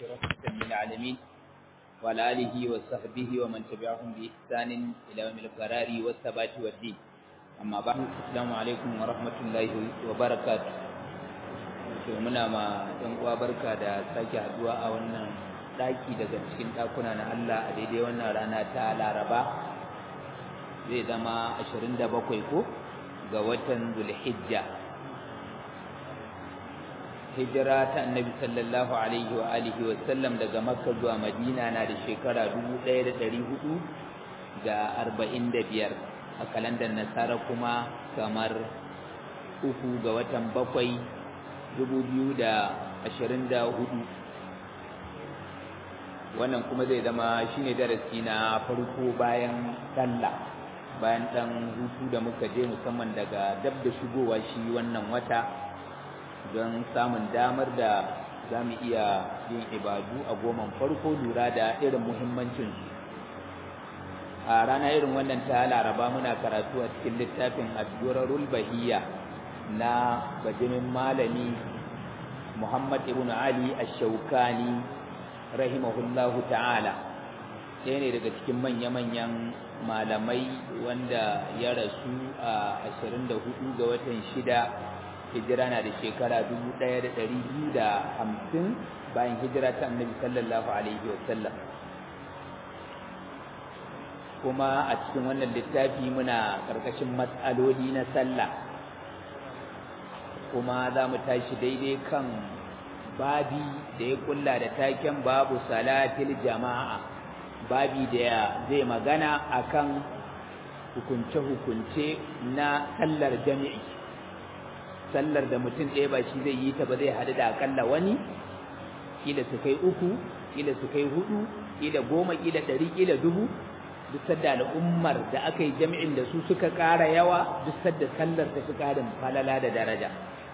رحمة للعالمين وعلى آله وصحبه ومن تبعهم بإحسان إلى يوم القرار والثبات والدين أما بعد السلام عليكم ورحمة الله وبركاته to muna ma ɗan uwa barka da sake haduwa a wannan ɗaki daga cikin ɗakuna na Allah a daidai wannan rana ta Laraba zai zama 27 ko ga watan Zulhijja hijira ta annabi sallallahu alaihi wa alihi wa sallam daga makka zuwa madina na da shekara 1445 a kalandar nasara kuma kamar uku ga watan bakwai 2024 wannan kuma zai zama shine darasi na farko bayan sallah bayan dan hutu da muka je musamman daga dab da shigowa shi wannan wata don samun damar da za mu iya yin ibadu a goman farko lura da irin muhimmancin a rana irin wannan ta laraba muna karatu a cikin littafin addurarul bahiyya na bajimin malami muhammad ibn ali ash-shawkani rahimahullahu ta'ala ɗaya ne daga cikin manya-manyan malamai wanda ya rasu a 24 ga watan shida hijira na da shekara dubu ɗaya da ɗari biyu da hamsin bayan hijira ta annabi sallallahu alaihi wasallam kuma a cikin wannan littafi muna ƙarƙashin matsaloli na sallah kuma za mu tashi daidai kan babi da ya kulla da taken babu salatil jama'a babi da zai magana akan hukunce-hukunce na sallar jami'i sallar da mutum ɗaya ba shi zai yi ta ba zai haɗu da akalla wani kila su kai uku kila su kai hudu kila goma kila ɗari kila dubu duk sadda al'ummar da aka yi jami'in da su suka ƙara yawa duk sadda sallar ta fi ƙarin falala da daraja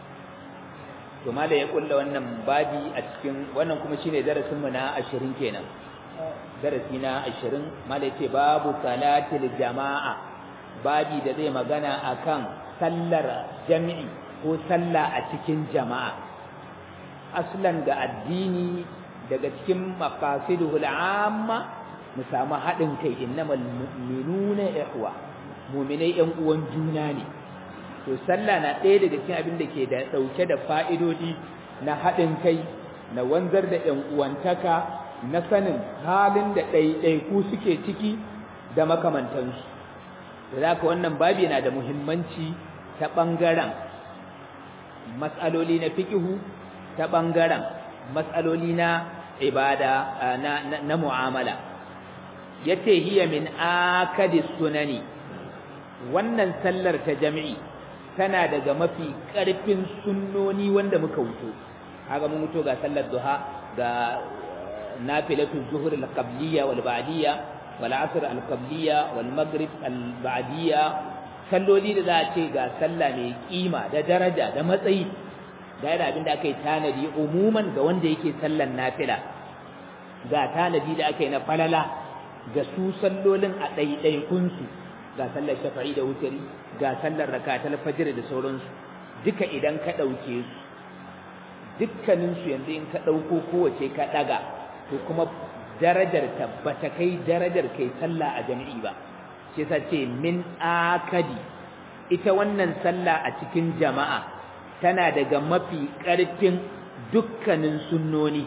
to da ya kulla wannan babi a cikin wannan kuma shine darasinmu na ashirin kenan darasi na ashirin mala ce babu salatil jama'a babi da zai magana akan sallar jami'i ko sallah a cikin jama'a aslan ga addini daga cikin maqasiduhul amma mu samu haɗin kai innamal mu'minuna ikhwa mu'minai ƴan uwan juna ne to sallah na ɗaya daga cikin abin da ke da ɗauke da fa'idodi na haɗin kai na wanzar da ƴan uwantaka na sanin halin da ɗaiɗaiku suke ciki da makamantansu da zaka wannan babi na da muhimmanci ta ɓangaren matsaloli na fikihu ta ɓangaren matsaloli na ibada na, na, na mu'amala ya ce hiya min akadis sunani wannan sallar ta jami'i tana daga mafi ƙarfin sunnoni wanda muka wuto haka mun wuto ga sallar duha ga nafilatul zuhur al-qabliyya wal ba'diyya wal asr al-qabliyya wal maghrib al-ba'diyya salloli da za a ce ga sallah mai kima da daraja da matsayi da yana abin da aka yi tanadi umuman ga wanda yake sallan nafila ga tanadi da aka yi na falala ga su sallolin a ɗaiɗaikunsu ga sallar shafa'i da wutari ga sallar rakatul fajr da sauransu duka idan ka ɗauke su dukkaninsu yanzu in ka ɗauko kowace ka ɗaga to kuma darajar ta bata kai darajar kai sallah a jami'i ba shi yasa ce min akadi ita wannan sallah a cikin jama'a tana daga mafi ƙarfin dukkanin sunnoni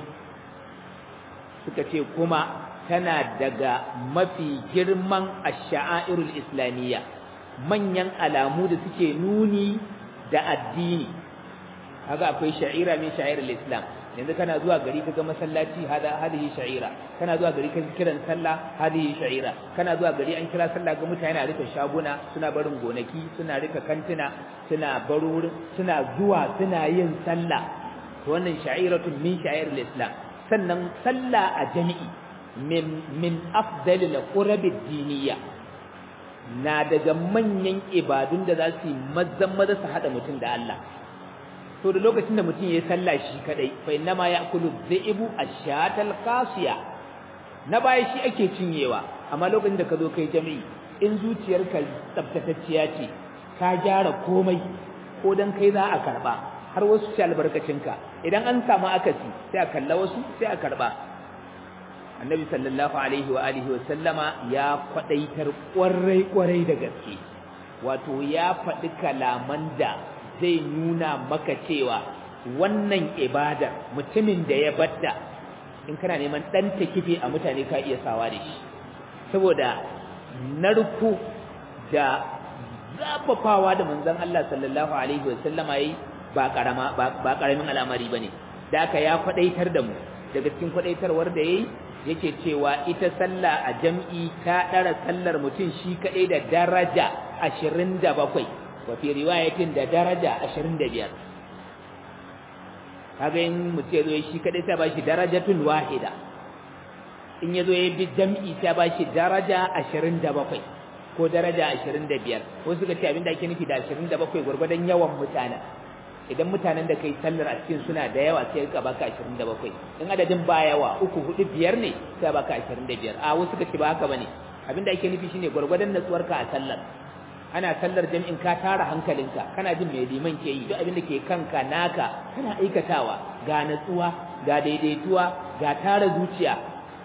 suka ce kuma tana daga mafi girman ash-sha'airul islamiyya manyan alamu da suke nuni da addini kaga akwai sha'ira min sha'irul islam yanzu kana zuwa gari kaga masallaci hada hadihi sha'ira kana zuwa gari kaga kiran sallah hadihi sha'ira kana zuwa gari an kira sallah ga mutane na rika shaguna suna barin gonaki suna rika kantuna suna barur suna zuwa suna yin sallah to wannan sha'iratun min sha'iril islam sannan sallah a jami'i min min afdalil qurabid diniyya na daga manyan ibadun da za su yi mazan maza su hada mutum da Allah to da lokacin da mutum ya yi sallah shi kadai fa inna ma ya'kulu dhi'bu ash-shatal qasiya na baya shi ake cinyewa amma lokacin da ka zo kai jami'i in zuciyarka tsaftatacciya ce ka gyara komai ko dan kai za a karba har wasu ci albarkacinka idan an samu akasi sai a kalla wasu sai a karba annabi sallallahu alaihi wa alihi wa sallama ya kwadaitar kwarai kwarai da gaske wato ya faɗi kalaman da zai nuna maka cewa wannan ibadar mutumin da ya batta in kana neman dan takife a mutane ka iya sawa da shi saboda narku da zafafawa da manzon Allah sallallahu alaihi wa sallama yayi ba karama ba karamin al'amari bane da aka ya kwadaitar da mu daga cikin kwadaitarwar da yayi yake cewa ita sallah a jam'i ta dara sallar mutum shi kadai da daraja 27 wa fi riwayatin da daraja 25 kaga in mutum yazo shi kadai sai ba shi darajatun wahida in yazo ya bi jam'i sai ba shi daraja 27 ko daraja 25 wasu suka ce abinda ake nufi da 27 gurgurdan yawan mutane idan mutanen da kai sallar a cikin suna da yawa sai ka baka 27 in adadin ba yawa uku hudu biyar ne sai baka 25 a wasu suka ce ba haka bane abinda ake nufi shine gurgurdan natsuwarka a sallar ana sallar jami'in ka tara hankalinka kana jin mai liman ke yi duk abin da ke kanka naka kana aikatawa ga natsuwa ga daidaituwa ga tara zuciya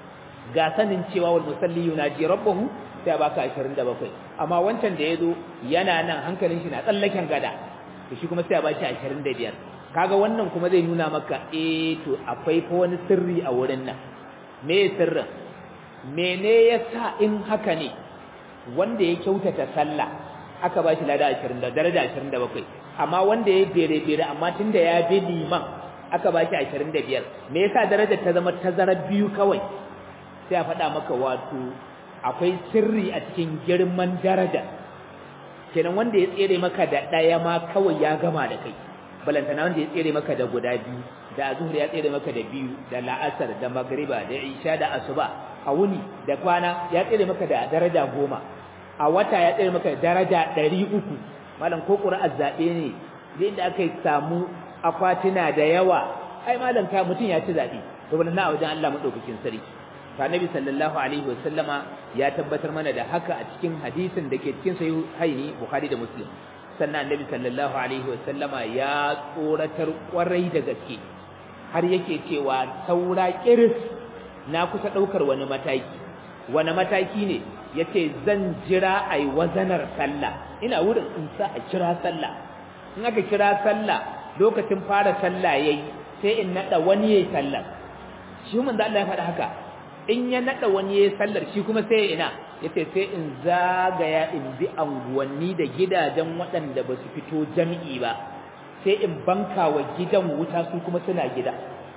ga sanin cewa wal musalli yunaji rabbahu sai baka 27 amma wancan da yazo yana nan hankalin shi na tsallaken gada to shi kuma sai ba shi 25 kaga wannan kuma zai nuna maka eh to akwai fa wani sirri a wurin nan me sirrin mene yasa in haka ne wanda ya kyautata sallah aka ba shi lada 20 da daraja 27 amma wanda ya bere bere amma tunda ya bi liman aka ba shi 25 me yasa darajar ta zama tazara biyu kawai sai a faɗa maka wato akwai sirri a cikin girman daraja kenan wanda ya tsere maka da ɗaya ma kawai ya gama da kai balantana wanda ya tsere maka da guda biyu da azhur ya tsere maka da biyu da la'asar da magriba da isha da asuba a wuni da kwana ya tsere maka da daraja goma a wata ya tsere maka da daraja ɗari uku malam ko ƙura'ar zaɓe ne zai da aka samu akwatuna da yawa ai malam ka mutum ya ci zaɓe to na a wajen Allah maɗaukakin sarki to annabi sallallahu alaihi wasallama ya tabbatar mana da haka a cikin hadisin da ke cikin sahih haini bukhari da muslim sannan annabi sallallahu alaihi wasallama ya tsoratar kwarai da gaske har yake cewa saura kiris na kusa daukar wani mataki wani mataki ne yace zan jira ai wazanar sallah ina wurin in sa a kira sallah in aka kira sallah lokacin fara sallah yayi sai in nada wani yayi sallah shi mun da Allah ya faɗa haka in ya nada wani yayi sallar shi kuma sai ina yace sai in zagaya in bi anguwanni da gidajen waɗanda ba su fito jami'i ba sai in banka wa gidan wuta su kuma suna gida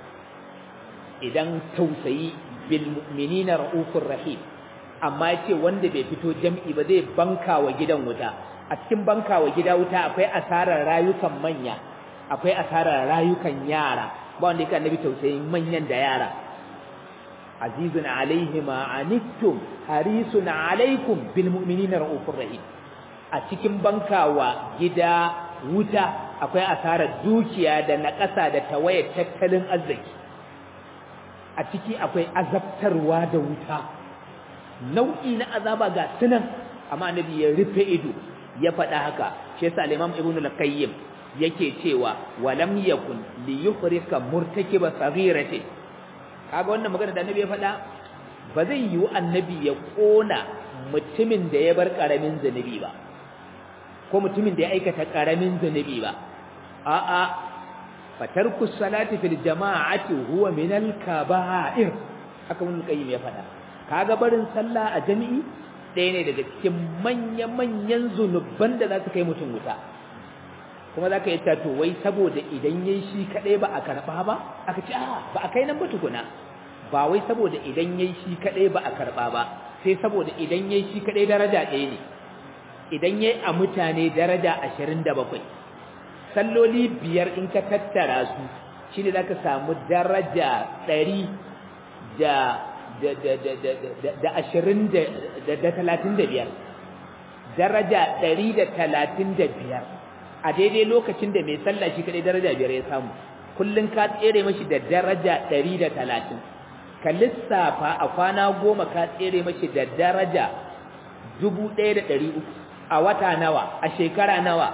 idan tausayi bil mu'minina raufur rahim amma yace wanda bai fito jami'i ba zai banka wa gidan wuta a cikin banka wa gida wuta akwai asarar rayukan manya akwai asarar rayukan yara ba wanda yake annabi tausayin manyan da yara azizun alaihi ma anittum harisun alaikum bil mu'minina raufur rahim a cikin bankawa gida wuta akwai asarar dukiya da naƙasa da tawayar tattalin arziki a ciki akwai azabtarwa da wuta nau'i na azaba ga sunan amma annabi ya rufe ido ya faɗa haka shi yasa al-imam ibnu al-qayyim yake cewa walam yakun li yufrika murtakiba saghirati kaga wannan magana da annabi ya faɗa ba zai yiwu annabi ya kona mutumin da ya bar karamin zanubi ba ko mutumin da ya aikata karamin zanubi ba a'a fatarku salati fil jama'ati huwa min al kaba'ir haka mun kayyim ya faɗa kaga barin sallah a jami'i ɗaya ne daga cikin manya-manyan zunuban da za su kai mutum wuta kuma za ka yi to wai saboda idan yayi shi kaɗai ba a karɓa ba aka ce a ba a kai nan ba tukuna ba wai saboda idan yayi shi kaɗai ba a karɓa ba sai saboda idan yayi shi kaɗai daraja ɗaya ne idan yayi a mutane daraja ashirin da bakwai salloli biyar in ka tattara su shi ne za ka samu daraja ɗari da da ashirin da talatin da biyar daraja ɗari da talatin da biyar a daidai lokacin da mai sallah shi kaɗai daraja biyar ya samu kullum ka tsere mashi da daraja ɗari da talatin ka lissafa a kwana goma ka tsere mashi da daraja dubu ɗaya da ɗari uku a wata nawa a shekara nawa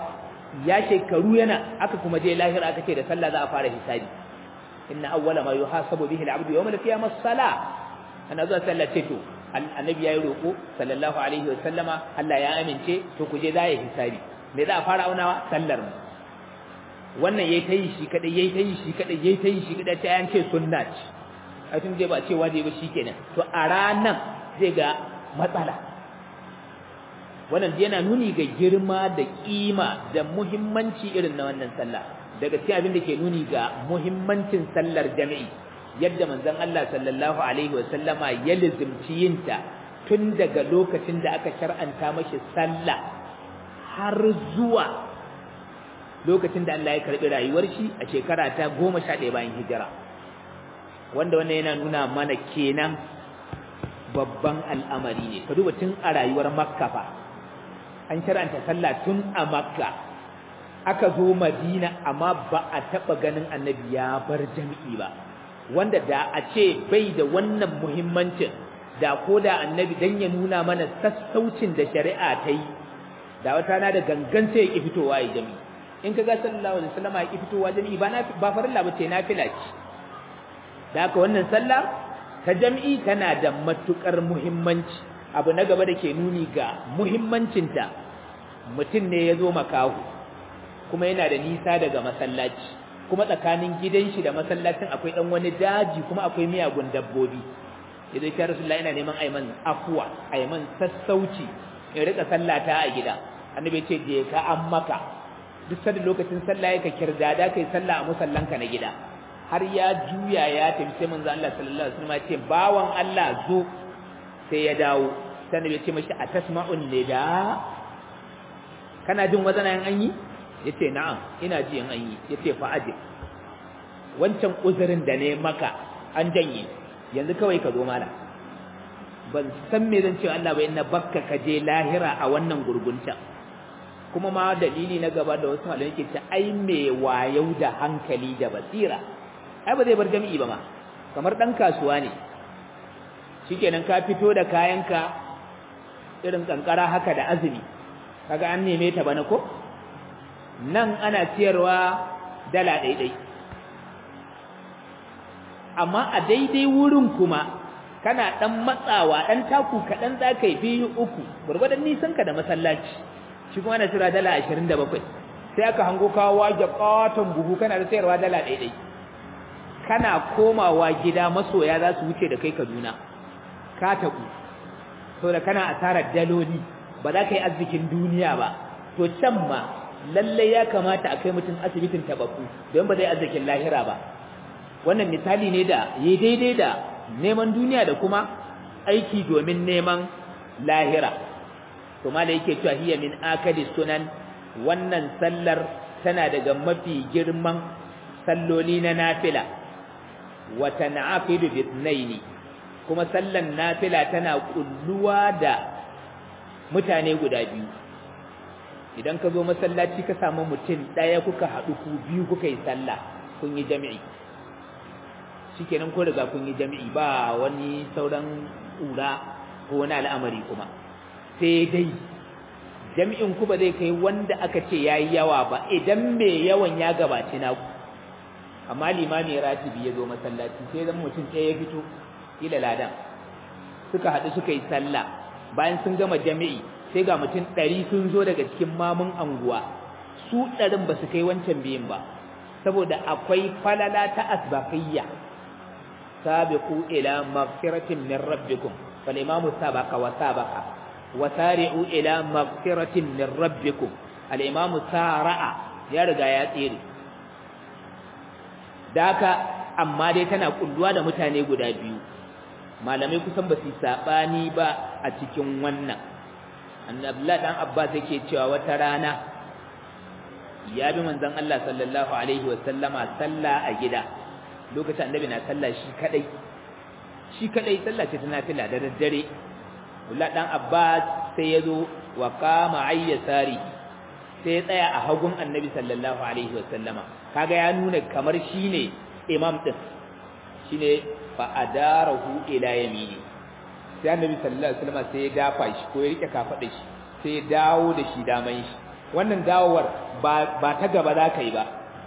ya shekaru yana aka kuma je lahira aka ce da sallah za a fara hisabi inna awwala ma yuhasabu bihi al-'abdu yawm al-qiyamah as-salah ana zuwa sallah ce to annabi yayi roko sallallahu alaihi wa sallama Allah ya amince to ku je za ya hisabi me za a fara aunawa sallar mu wannan yayi tayi shi kadai yayi tayi shi kadai yayi tayi shi kadai ta yan ce sunna ce a tun dai ba ce waje ba shikenan to a ranan zai ga matsala wannan yana nuni ga girma da kima da muhimmanci irin na wannan sallah daga cikin abin da ke nuni ga muhimmancin sallar jami'i yadda manzon Allah sallallahu alaihi wa sallama ya lizimci yinta tun daga lokacin da aka shar'anta mashi sallah har zuwa lokacin da Allah ya karbi rayuwar shi a shekara ta 11 bayan hijira wanda wannan yana nuna mana kenan babban al'amari ne ka duba tun a rayuwar makka fa an shar'anta sallah tun a makka aka zo madina amma ba a taɓa ganin annabi ya bar jami'i ba wanda da a ce bai da wannan muhimmancin da ko da annabi dan ya nuna mana sassaucin da shari'a ta yi da wata na da gangan sai ya ki fitowa ya jami'i in ka ga sallallahu alaihi wasallam ya ki fitowa jami'i ba na ba farilla ba ce nafila ce da haka wannan sallah ta jami'i tana da matukar muhimmanci abu na gaba da ke nuni ga muhimmancinta mutum ne ya zo makahu kuma yana da nisa daga masallaci kuma tsakanin gidan shi da masallacin akwai dan wani daji kuma akwai miyagun dabbobi idan ya rasulullahi ina neman ayman afwa ayman sassauci in rika sallata a gida annabi ce je ka an maka duk sanda lokacin sallah yake kirdada kai sallah a musallanka na gida har ya juya ya tafi sai manzo Allah sallallahu alaihi wasallam ya ce bawan Allah zo sai ya dawo sai annabi ya ce mashi atasma'un nida kana jin wazanan an yi yace na'am ina ji an yi yace fa aje wancan uzurin da ne maka an janye yanzu kawai ka zo mala ban san me zan ce Allah ba inna bakka ka je lahira a wannan gurgunta kuma ma dalili na gaba da wasu malamai ke ce ai me wayau da hankali da basira ai ba zai bar jami'i ba ma kamar dan kasuwa ne shikenan ka fito da kayanka irin kankara haka da azumi kaga an neme ta bana ko nan ana ciyarwa dala daidai amma a daidai wurin kuma kana dan matsawa dan taku kadan zakai biyu uku gurgurdan nisan ka da masallaci shi kuma ana cira dala 27 sai aka hango kawo waje katon buhu kana da sayarwa dala daidai kana komawa gida masoya za su wuce da kai Kaduna ka taku saboda kana asarar daloli ba za ka yi arzikin duniya ba to can ma lalle ya kamata a kai mutum asibitin tababbu don ba zai arzikin lahira ba wannan misali ne da yi daidai da neman duniya da kuma aiki domin neman lahira to ma da yake cewa hiya min akadi sunan wannan sallar tana daga mafi girman salloli na nafila wa tan'aqidu bi ithnaini kuma sallan nafila tana kulluwa da mutane guda biyu idan ka zo masallaci ka samu mutum ɗaya kuka haɗu ku biyu kuka yi sallah kun yi jami'i shikenan ko riga kun yi jami'i ba wani sauran ƙura ko wani al'amari kuma sai dai jami'in ku ba zai kai wanda aka ce yayi yawa ba idan mai yawan ya gabaci naku amma limami ratibi ya zo masallaci sai zan mutum ɗaya ya fito ila ladan suka haɗu suka yi sallah bayan sun gama jami'i sai ga mutum ɗari sun zo daga cikin mamun anguwa su ɗarin ba su kai wancan biyun ba saboda akwai falala ta asbaqiyya sabiqu ila maghfiratin min rabbikum fal imamu sabaqa wa sabaqa wa sari'u ila maghfiratin min rabbikum al imamu sara'a ya riga ya tsere daka amma dai tana kulluwa da mutane guda biyu malamai kusan ba su sabani ba a cikin wannan annabi dan abbas yake cewa wata rana ya bi manzon Allah sallallahu alaihi wasallama salla a gida lokacin annabi na sallah shi kadai shi kadai sallah ce ta nafila da daddare Abdullah dan Abbas sai yazo wa qama ayyasari sai ya tsaya a hagun annabi sallallahu alaihi wasallama kaga ya nuna kamar shine imam din shine fa adarahu ila yamini sai annabi sallallahu alaihi wasallama sai ya dafa shi ko ya rike kafadar shi sai ya dawo da shi daman shi wannan dawowar ba ba ta gaba za ka yi ba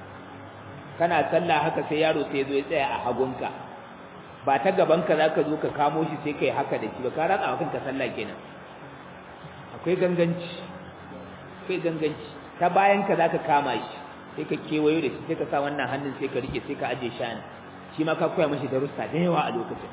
kana sallah haka sai yaro sai zo ya tsaya a hagunka ba ta gaban ka zaka zo ka kamo shi sai kai haka da shi ba ka ratsa kanka sallah kenan akwai ganganci akwai ganganci ta bayan ka zaka kama shi sai ka kewayo da shi sai ka sa wannan hannun sai ka rike sai ka aje shi ana shi ma ka koya mashi darussa da yawa a lokacin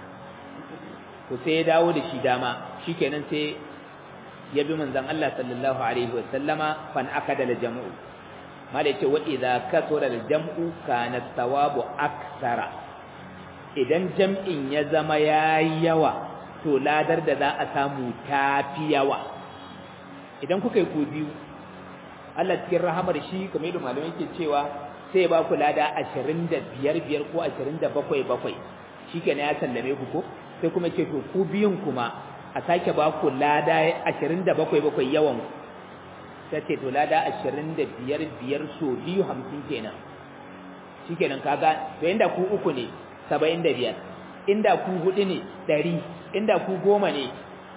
to sai ya dawo da shi dama shikenan sai ya bi manzon Allah sallallahu alaihi wasallama fan akada da jam'u mala yace wa idza kasura al jam'u kana thawabu aksara idan jam'in ya zama yayi yawa to ladar da za a samu tafi yawa idan kuka yi ku biyu Allah cikin rahamar shi kamar yadda malamai ke cewa sai ba ku lada 25 biyar ko 27 bakwai shikenan ya sallame ku ko sai kuma ce to ku biyun kuma a sake ba ku lada 27 bakwai yawan sai ce to lada 25 biyar so biyu 50 kenan shikenan kaga to inda ku uku ne 75 inda ku hudu ne 100 inda ku goma ne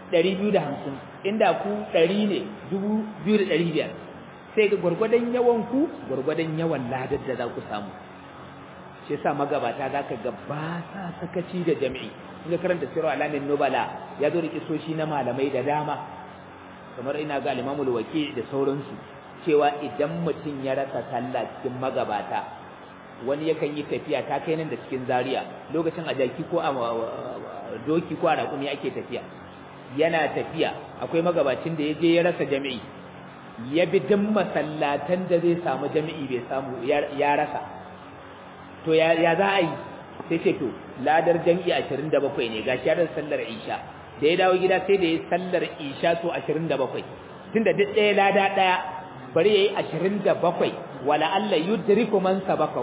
250 inda ku 100 ne 2500 sai ga gurgurdan yawan ku gurgurdan yawan ladar da za ku samu shi yasa magabata zaka ga ba sa sakaci da jami'i in ka karanta sirru alamin nubala ya zo da kisoshi na malamai da dama kamar ina ga al-Imam al-Waqi da sauransu cewa idan mutum ya rasa sallah cikin magabata wani yakan yi tafiya ta kai nan da cikin Zaria lokacin a jaki ko a doki ko a raƙumi ake tafiya yana tafiya akwai magabacin da ya je ya rasa jami'i ya bi duk masallatan da zai samu jami'i bai samu ya rasa to ya za a yi sai ce to ladar jami'i 27 ne ga shi sallar isha da ya dawo gida sai da ya sallar isha so 27 tunda duk ɗaya lada ɗaya bari yayi 27 wala Allah yudriku man sabaka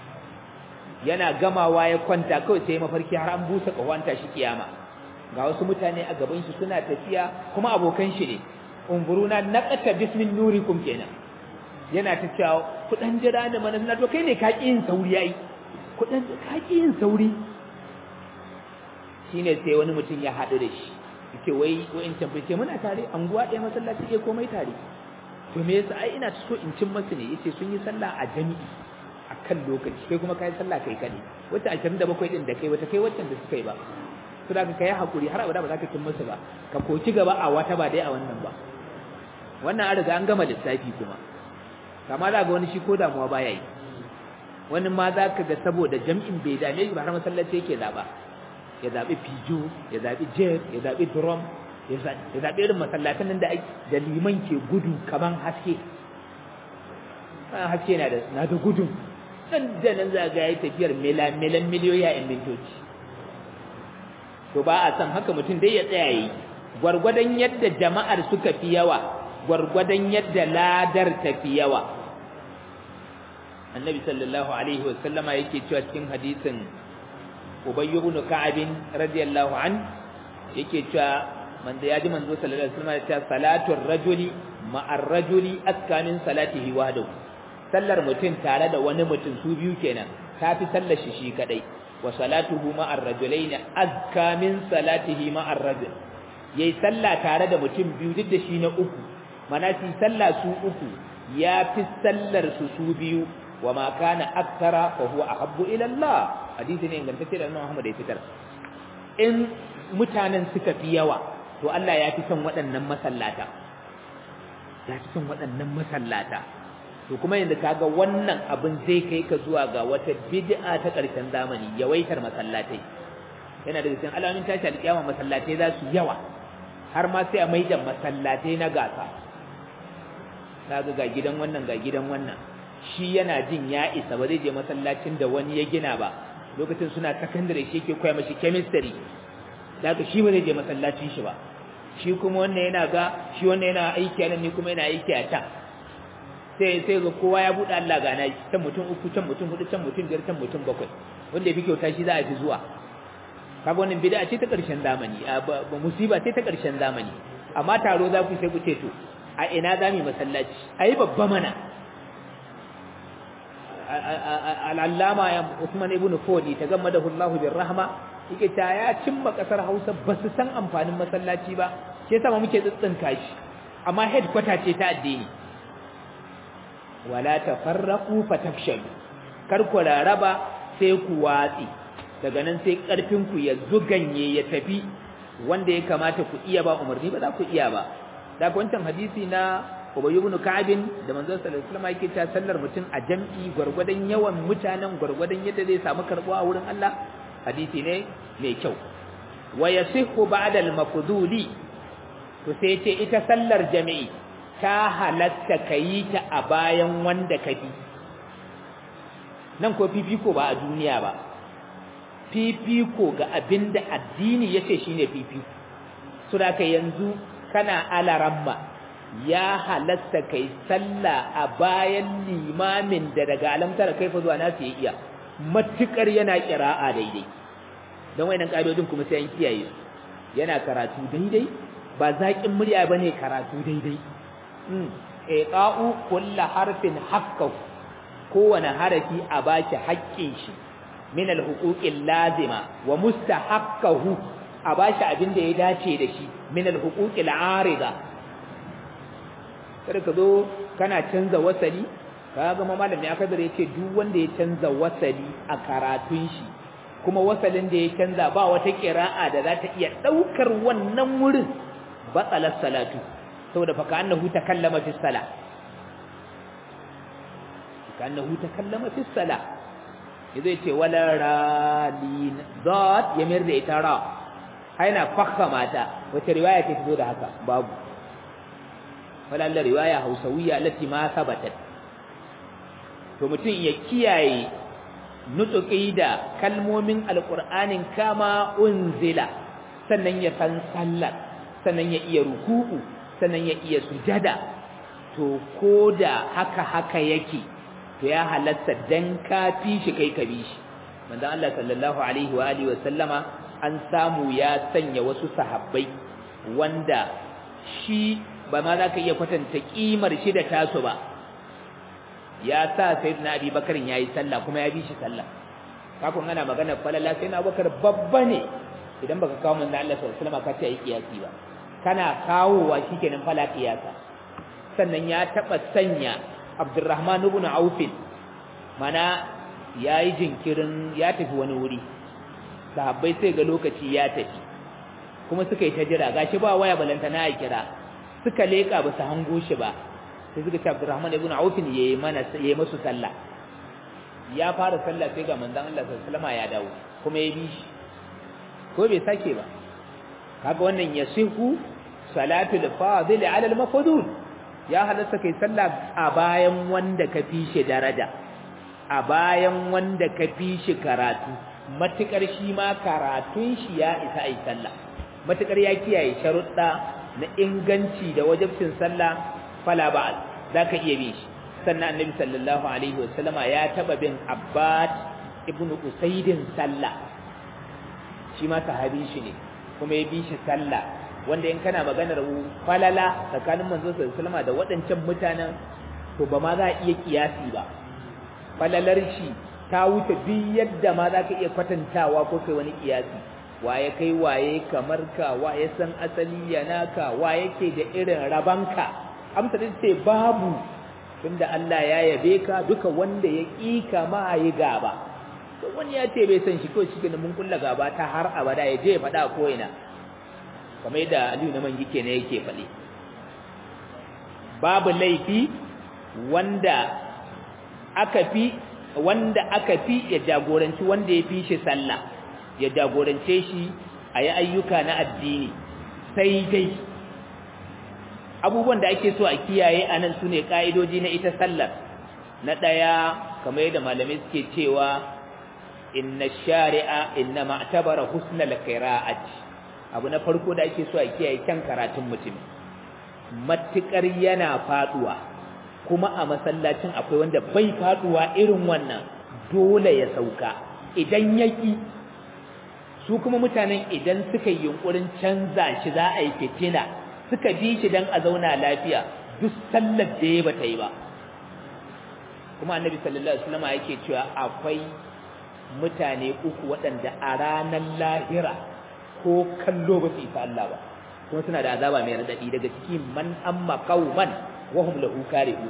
yana gamawa ya kwanta kawai sai mafarki har an busa kawanta shi kiyama ga wasu mutane a gaban shi suna tafiya kuma abokan shi ne umburuna naqata bismin nurikum kenan yana ta cewa kudan jira da mana suna to kai ne ka yin sauri yayi kudan ka yin sauri shine sai wani mutum ya hadu da shi yace wai wai in tambaye muna tare anguwa ɗaya masallaci ke komai tare to me yasa ai ina so in cin masu ne yace sun yi sallah a jami'i akan lokaci kai kuma kai sallah kai kadai wata 27 din da kai wata kai waccan da suka yi ba to da kai hakuri har abada ba za ka cin masu ba ka koci gaba a wata ba dai a wannan ba wannan an riga an gama lissafi kuma kama za ga wani shi ko damuwa baya yi wani ma za ka ga saboda jam'in bai dame shi ba har masallaci yake zaba ya zabi fijo ya zabi jet ya zabi drum ya zabi irin masallatan nan da da liman ke gudu kaman haske haske na da na da gudun dan da nan za ga yayi tafiyar milan miliyoyi a mintoci to ba a san haka mutum dai ya tsaya yi gwargwadon yadda jama'ar suka fi yawa gwargwadon yadda ladar ta fi yawa annabi sallallahu alaihi wa sallama yake cewa cikin hadisin ubay ibn ka'ab radiyallahu an yake cewa manzo ya ji manzo sallallahu alaihi wasallam ya ce salatu rajuli ma'ar rajuli askanin salatihi wahdahu sallar mutum tare da wani mutum su biyu kenan tafi sallar shi shi kadai wa salatuhu ma'ar rajulaini azka min salatihi ma'ar rajul yayi sallah tare da mutum biyu duk da shi na uku mana shi sallah su uku ya fi sallar su su biyu wa ma kana aktara fa huwa ahabbu ila Allah hadisi ne ingantacce da Imam Muhammad ya fitar in mutanen suka fi yawa to Allah ya fi son waɗannan masallata ya fi son waɗannan masallata to kuma yanzu kaga wannan abin zai kai ka zuwa ga wata bid'a ta ƙarshen zamani yawaitar masallatai yana daga cikin alamun tashi alƙiyama masallatai za su yawa har ma sai a maida masallatai na gasa kaga ga gidan wannan ga gidan wannan shi yana jin ya isa ba zai je masallacin da wani ya gina ba lokacin suna secondary shi yake koya mashi chemistry daga shi ba zai je masallacin shi ba shi kuma wannan yana ga shi wannan yana aiki a nan ni kuma yana aiki a can sai sai ga kowa ya buɗe Allah gana shi can mutum uku can mutum hudu can mutum biyar can mutum bakwai wanda yafi kyauta shi za a fi zuwa kaga wannan bid'a ce ta ƙarshen zamani ba musiba ce ta ƙarshen zamani amma taro za ku sai ku ce to a ina za mu masallaci ayi babba mana al'allama ya Usman ibn Fodi ta gama da Allahu bir rahma yake ta ya cimma kasar Hausa ba su san amfanin masallaci ba shi yasa ma muke tsintsinka shi amma headquarter ce ta addini wala tafarraqu fatafshalu kar ku raraba sai ku watsi daga nan sai karfin ku ya zuganye ya tafi wanda ya kamata ku iya ba umarni ba za ku iya ba daga wancan hadisi na Ubay ibn Ka'ab da manzon sallallahu alaihi wasallam yake ta sallar mutum a jam'i gurgurdan yawan mutanen gurgurdan yadda zai samu karbuwa a wurin Allah hadisi ne mai kyau wa yasihu ba'da al-mafduli to sai ce ita sallar jami'i ta halatta kayi ta a bayan wanda ka bi nan ko fifiko ba a duniya ba fifiko ga abinda addini yace shine fifiko so da yanzu kana alaramma ya halatta kai sallah a bayan limamin da daga alamtar kaifa zuwa nasu ya iya matukar yana kira'a daidai don wayannan kaidodin kuma sai an kiyaye yana karatu daidai ba zaƙin murya bane karatu daidai mm iqa'u kullu harfin haqqahu kowane harafi a baki haƙƙin shi min al-huquqil lazima wa mustahaqqahu a bashi abin da ya dace da shi min al-huquqil arida kada ka zo kana canza wasali ka ga malami aka bare yace duk wanda ya canza wasali a karatun shi kuma wasalin da ya canza ba wata qira'a da za ta iya daukar wannan wurin batsalar salatu saboda fa annahu takallama fi salah kannahu takallama fi salah yazo yace wala ralin dot yamir da ita ra haina fakhama ta wace riwaya ce zo da haka babu wala Allah riwaya hausawiya allati ma sabatat to mutum ya kiyaye nutuki da kalmomin alqur'anin kama unzila sannan ya san sallar sannan ya iya ruku'u sannan ya iya sujada to koda haka haka yake to ya halatta dan ka fi shi kai ka bi shi manzon Allah sallallahu alaihi wa alihi wa sallama an samu ya sanya wasu sahabbai wanda shi ba ma za ka iya kwatanta kimar shi da tasu ba ya sa sayyidina Abi Bakar yayi sallah kuma ya bi shi sallah kafin ana magana falala sai na Bakar babba ne idan baka kawo manzon Allah sallallahu alaihi wa sallama ka ce ai kiyasi ba kana kawowa shikenan fala kiyasa sannan ya taba sanya Abdurrahman ibn Auf mana yayi jinkirin ya tafi wani wuri sahabbai sai ga lokaci ya tafi kuma suka yi ta jira gashi ba waya balanta na kira suka leka ba su hango shi ba sai suka ce Abdurrahman ibn Auf yayi mana yayi musu sallah ya fara sallah sai ga manzon Allah sallallahu alaihi wasallam ya dawo kuma ya bi shi ko bai sake ba kaga wannan yasihu salatul fadil ala al-mafdud ya halatta kai sallah a bayan wanda ka fi shi daraja a bayan wanda ka fi shi karatu matukar shi ma karatun shi ya isa ai sallah matukar ya kiyaye sharuɗa na inganci da wajibcin sallah fala ba'al zaka iya bi shi sannan annabi sallallahu alaihi wasallama ya taba bin abbad ibnu usaidin sallah shi ma sahabi shi ne kuma ya bi shi sallah wanda in kana maganar falala tsakanin manzon sallallahu da waɗancan mutanen to ba ma za a iya kiyasi ba falalar shi ta wuce duk yadda ma za ka iya kwatantawa ko kai wani kiyasi waye kai waye kamar ka waye san asali yana ka waye ke da irin rabanka amsa din ce babu tunda Allah ya yabe ka duka wanda ya kika ma yi gaba to wani ya ce bai san shi ko shi mun kulla gaba ta har abada ya je ya faɗa ko ina kamar yadda Aliyu na mangi kenan yake faɗi babu laifi wanda aka fi wanda aka fi ya jagoranci wanda ya fi shi sallah ya jagorance shi a yi ayyuka na addini sai dai abubuwan da ake so a kiyaye a nan su ne ƙa'idoji na ita sallar na ɗaya kamar yadda malamai suke cewa inna shari'a inna ma'tabara husnal qira'ati abu na farko da ake so a kiyaye kyan karatun mutum matukar yana faduwa kuma a masallacin akwai wanda bai faduwa irin wannan dole ya sauka idan yaki su kuma mutanen idan suka yi yunkurin canza shi za a yi fitina suka bi shi dan a zauna lafiya duk sallar da ya bata yi ba kuma annabi sallallahu alaihi wasallam yake cewa akwai mutane uku waɗanda a ranar lahira ko kallo ba su isa Allah ba kuma suna da azaba mai radadi daga ciki man amma qauman wa hum lahu karihuna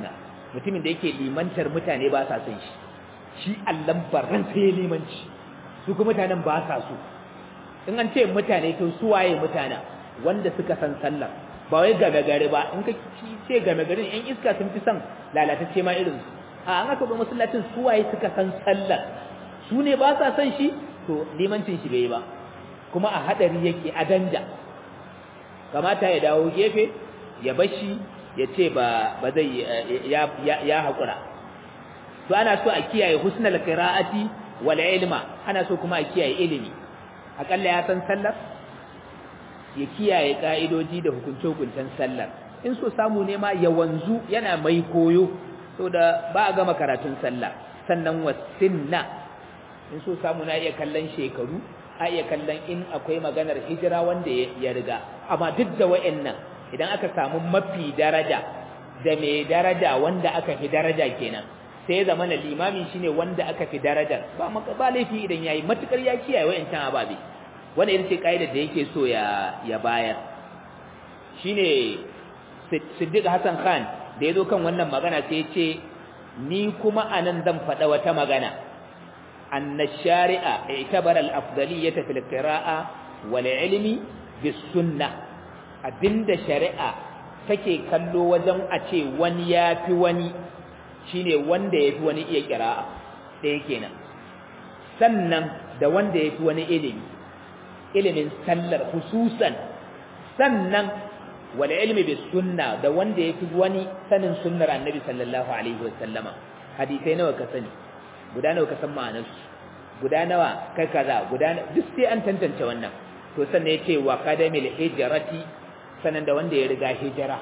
mutumin da yake limantar mutane ba sa son shi shi allan barran sai ya limanci su kuma mutanen ba sa so in an ce mutane to su waye mutane wanda suka san sallar ba wai game gari ba in ka ce game garin yan iska sun fi son lalatacce ma irin su a an aka zo masallacin su waye suka san sallar su ne ba sa son shi to limancin shi bai ba kuma a hadari yake a danja kamata ya dawo gefe ya bashi ya ce ba ba zai ya ya hakura to ana so a kiyaye husnul qira'ati wal ilma ana so kuma a kiyaye ilimi akalla ya san sallar ya kiyaye ka'idoji da hukunce-hukuncen sallar in so samu ne ma ya wanzu yana mai koyo da ba a gama karatun sallah sannan wasinna in so samu na iya kallon shekaru a iya kallon in akwai maganar hijira wanda ya riga amma duk da wa'annan idan aka samu mafi daraja da mai daraja wanda aka fi daraja kenan sai zama na limami shine wanda aka fi darajar ba ba laifi idan yayi matukar ya kiyaye wa'ancan ababe wanda ita ce kaidar da yake so ya ya bayar shine Siddiq Hassan Khan da yazo kan wannan magana sai ya ce ni kuma anan zan faɗa wata magana anna shari'a i'tabara al-afdaliyyata fil qira'a wal ilmi bis sunnah abinda shari'a take kallo wajen a ce wani yafi wani shine wanda yafi wani iya qira'a ɗaya kenan sannan da wanda yafi wani ilimi ilimin sallar hususan sannan wal ilmi bis sunna da wanda yafi wani sanin sunnar annabi sallallahu alaihi wasallama hadisai nawa ka sani guda nawa ka san ma'anar su guda nawa kai kaza guda duk sai an tantance wannan to sannan yace wa qadamil hijrati sanan da wanda ya riga hijira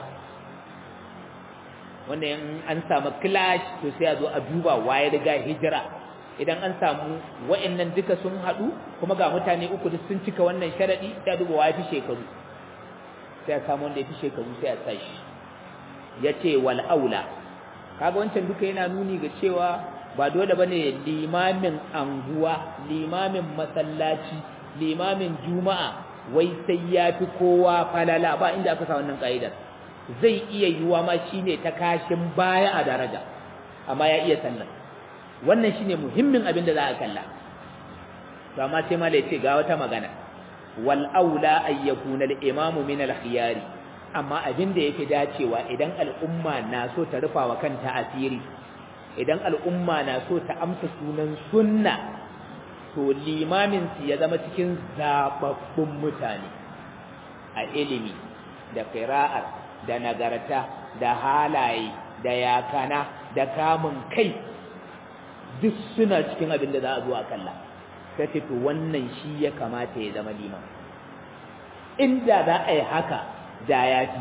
wanda in an samu clash to sai a zo a duba waye riga hijira idan an samu wa'annan duka sun hadu kuma ga mutane uku duk sun cika wannan sharadi sai a duba waye fi shekaru sai a samu wanda ya fi shekaru sai a sashi yace wal aula kaga wancan duka yana nuni ga cewa ba dole bane limamin anguwa limamin masallaci limamin juma'a wai sai ya fi kowa falala ba inda aka sa wannan ka'idar zai iya yiwa ma shine ta kashin baya a daraja amma ya iya sallah wannan shine muhimmin abin da za a kalla to amma sai malai ce ga wata magana wal aula ay yakuna al imamu min al khiyari amma abin da yake dacewa idan al'umma na so ta rufa wa kanta asiri idan al'umma na so ta amsa sunan sunna to limamin su ya zama cikin zababbun mutane a ilimi da qira'ar da nagarta da halaye da yakana da kamun kai duk suna cikin abin da za a zo a kalla sai to wannan shi ya kamata ya zama liman inda za a yi haka da ya fi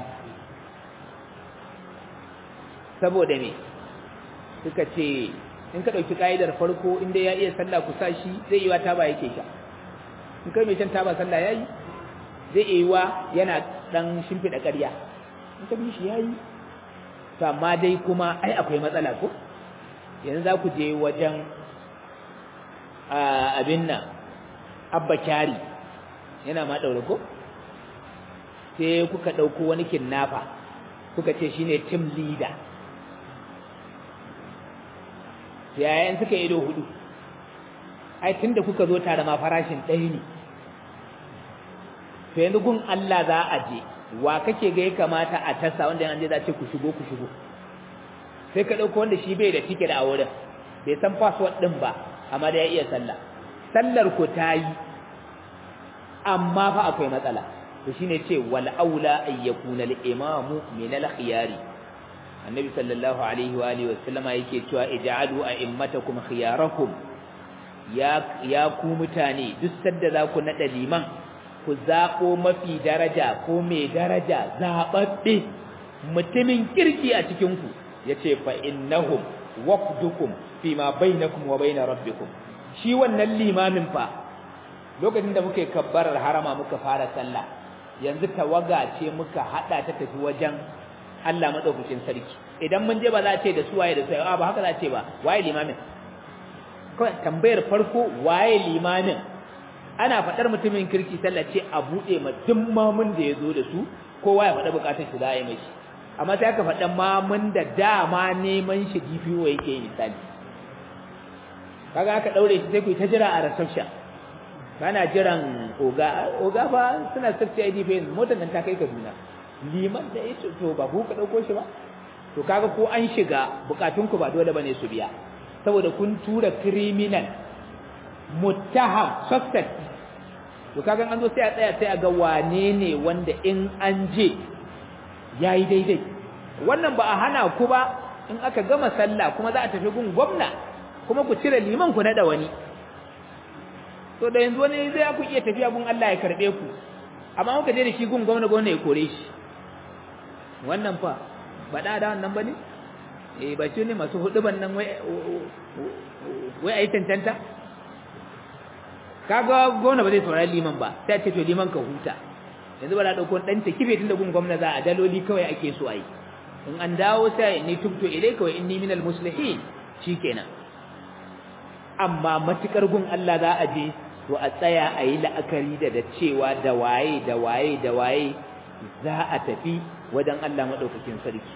saboda me suka ce in ka ɗauki ƙa'idar farko inda ya iya sallah ku sa shi zai yi wa taba yake sha in kai mai shan taba sallah ya yi zai iya wa yana ɗan shimfiɗa ƙarya in ka bi shi ya yi to amma dai kuma ai akwai matsala ko yanzu za ku je wajen abin nan abba kyari yana ma ɗaure ko sai kuka ɗauko wani kinnafa kuka ce shine team leader yayin suka ido hudu ai tunda kuka zo tare ma farashin ɗaya ne to yanzu gun Allah za a je wa kake ga ya kamata a tasa wanda an je za ce ku shigo ku shigo sai ka ɗauko wanda shi bai da ticket a wurin bai san password ɗin ba amma da ya iya sallah sallar ku ta yi amma fa akwai matsala to shine ce wal aula ay yakuna al imamu min al khiyari annabi sallallahu alaihi wa alihi wasallama yake cewa ij'alu a'immatakum khiyarakum ya ya ku mutane duk sadda za ku nada liman ku zabo mafi daraja ko mai daraja zababbe mutumin kirki a cikin ku yace fa innahum waqdukum fima bainakum wa bain rabbikum shi wannan limamin fa lokacin da muke kabbarar harama muka fara sallah yanzu tawaga ce muka hada ta tafi wajen Allah madaukakin sarki idan mun je ba za a ce da su waye da su a ba haka za a ce ba waye limamin kawai tambayar farko waye limamin ana faɗar mutumin kirki sallah ce a buɗe ma duk mamun da ya zo da su kowa ya faɗa buƙatar shi za a yi mai amma sai aka faɗa mamun da dama neman shi DPO yake yi misali kaga aka daure shi sai ku ta jira a reception kana jiran oga oga fa suna safety ID fa motar nan ta kai Kaduna liman da yace to ba ku ka dauko shi ba to kaga ko an shiga bukatun ku ba dole bane su biya saboda kun tura criminal muttaham suspect to kaga an zo sai a tsaya sai a ga wane ne wanda in an je yayi daidai wannan ba a hana ku ba in aka gama sallah kuma za a tafi gun gwamna kuma ku cire liman ku nada wani to da yanzu wani zai ku iya tafiya gun Allah ya karbe ku amma kuka je da shi gun gwamna gwamna ya kore shi wannan fa ba da da wannan bane eh ba shi ne masu huduban nan wai wai ai tantanta kaga gwamna ba zai saurari liman ba sai ce to liman ka huta yanzu ba da dauko dan ta kife tun da gun gwamna za a daloli kawai ake so ai in an dawo sai ni tubtu ilayka wa inni minal muslihin shikenan amma matukar gun Allah za a je to a tsaya a yi la'akari da da cewa da waye da waye da waye za a tafi wajen Allah madaukakin sarki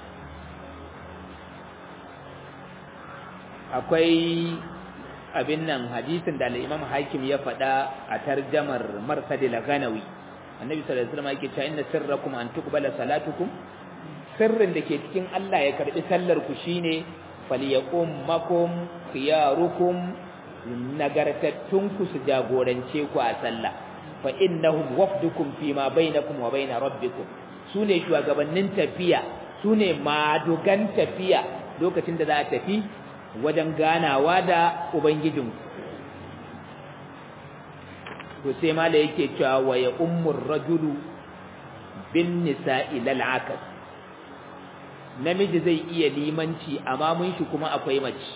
akwai abin nan hadisin da al-Imam Hakim ya faɗa a tarjamar Marsad al-Ghanawi Annabi sallallahu alaihi wasallam yake cewa inna sirrakum an tuqbala salatukum sirrin da ke cikin Allah ya karbi sallar ku shine falyakum makum khiyarukum nagartattun ku su jagorance ku a sallah fa innahum wafdukum fi ma bainakum wa bain rabbikum sune shugabannin tafiya sune madugan tafiya lokacin da za a tafi wajen ganawa da ubangijinku to sai mala yake cewa wa ya ummur rajulu bin nisa'i lal akas namiji zai iya limanci amma mun shi kuma akwai mace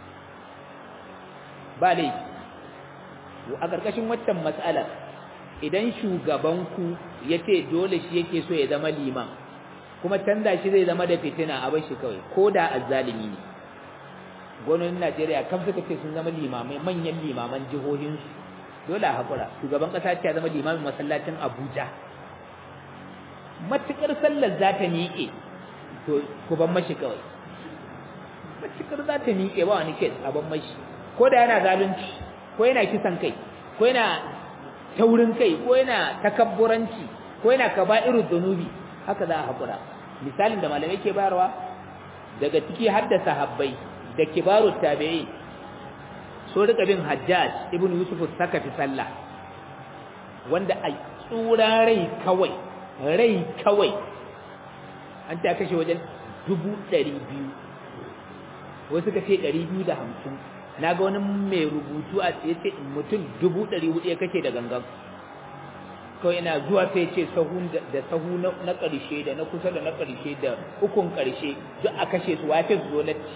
ba laifi a ƙarƙashin waccan matsalar idan shugabanku ya ce dole shi yake so ya zama liman kuma canza shi zai zama da fitina a bashi kawai ko da azzalimi ne gwamnonin najeriya kan suka ce sun zama limamai manyan limaman jihohinsu dole a haƙura shugaban ƙasa ce ya zama limamin masallacin abuja matuƙar sallar za ta miƙe to ku ban mashi kawai matuƙar za ta miƙe ba wani kes a ban mashi ko da yana zalunci ko yana kisan kai ko yana taurin kai ko yana takabburanci ko yana kaba'irud dunubi haka za a haƙura misalin da malamai ke bayarwa daga ciki har da sahabbai da kibarut tabi'in so rika bin Hajjaj ibn Yusuf sakafi sallah wanda a tsura rai kawai rai kawai an ta kashe wajen dubu ɗari biyu wasu ka ce ɗari biyu da hamsin na ga wani mai rubutu a tsaye ce mutum dubu ɗari hudu ya kashe da gangan kawai ina zuwa sai ce sahu da sahu na ƙarshe da na kusa da na ƙarshe da ukun ƙarshe duk a kashe su wace su zo latti